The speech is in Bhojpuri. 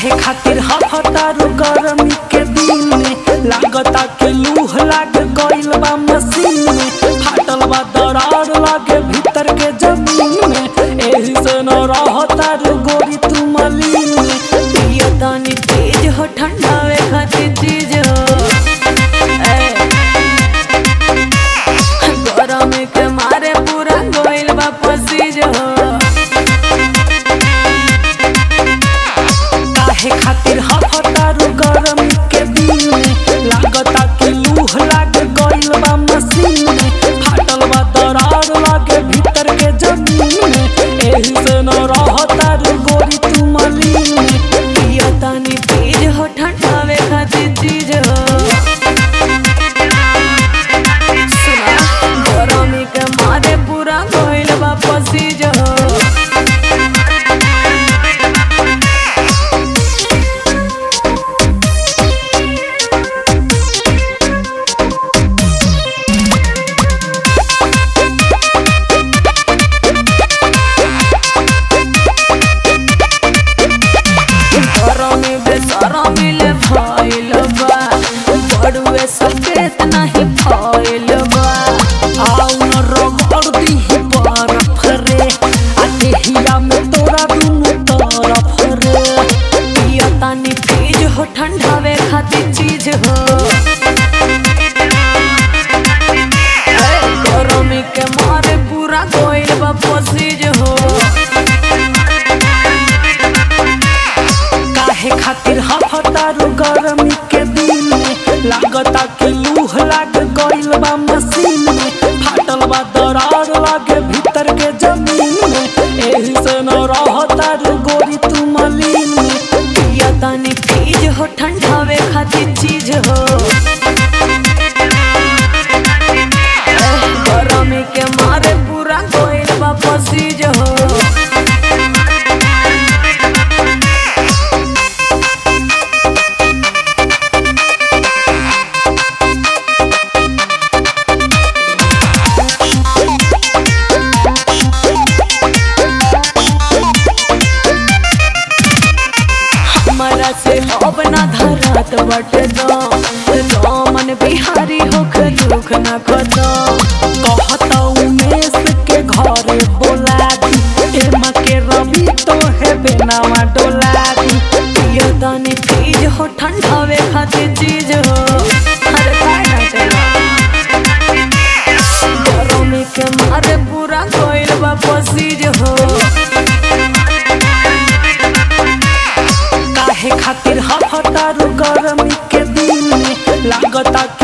काहे खातिर हफतारू गरमी के दिन में लागता के लूह लाग गइल बा मशीन में फाटल बा दरार लागे भीतर के जमीन में एही से न रहतारू गोरी तू मलीन में पियो तनी तेज हो ठंडावे खातिर चीज हो ए, गरमी के मारे पूरा गोइल बा पसीज हो काहे खातिर हफतारू गरमी के दिन में लागता के लूह लाग गइल बा मशीन में फाटल बा दरार लागे भीतर के जमीन में एही से न रहतारू गोरी तू मलीन में पियो तनी तेज हो ठंडावे खातिर चीज हो सुना गरमी के मारे पूरा गोइल बा पसीज हो गरमी बेसरमी ले भइल बा बड़ुए सकेत नहीं भइल बा आउ न रगड़ दीही बरफ रे आ देहिया में तोरा दुनू तरफ रे पियो तनी तेज हो ठंडावे खातिर चीज हो ए, गरमी के मारे पूरा गोइल बा पसीज हो काहे खातिर हफतारू गरमी के दिन में लागता के लूह लाग गइल बा मशीन में फाटल बा दरार लागे भीतर के जमीन में एही से न रहतारू गोरी तू मलीन में पियो तनी तेज हो ठंडावे खातिर चीज हो ए, गरमी के मारे पूरा गोइल बा पसीज हो हमरा से अब ना धरत बट दो मन बिहारी होख दुख न खदो कहता उमेश के घरे बोला दी एमा के रवि तो है बेनावा डोला दी पियो तनी तेज हो ठंडावे खातिर चीज हो अरे काय ना चलो गरमी के मारे पूरा कोइल बा पसीज हो काहे खातिर हफतारू गरमी के दिन में लागता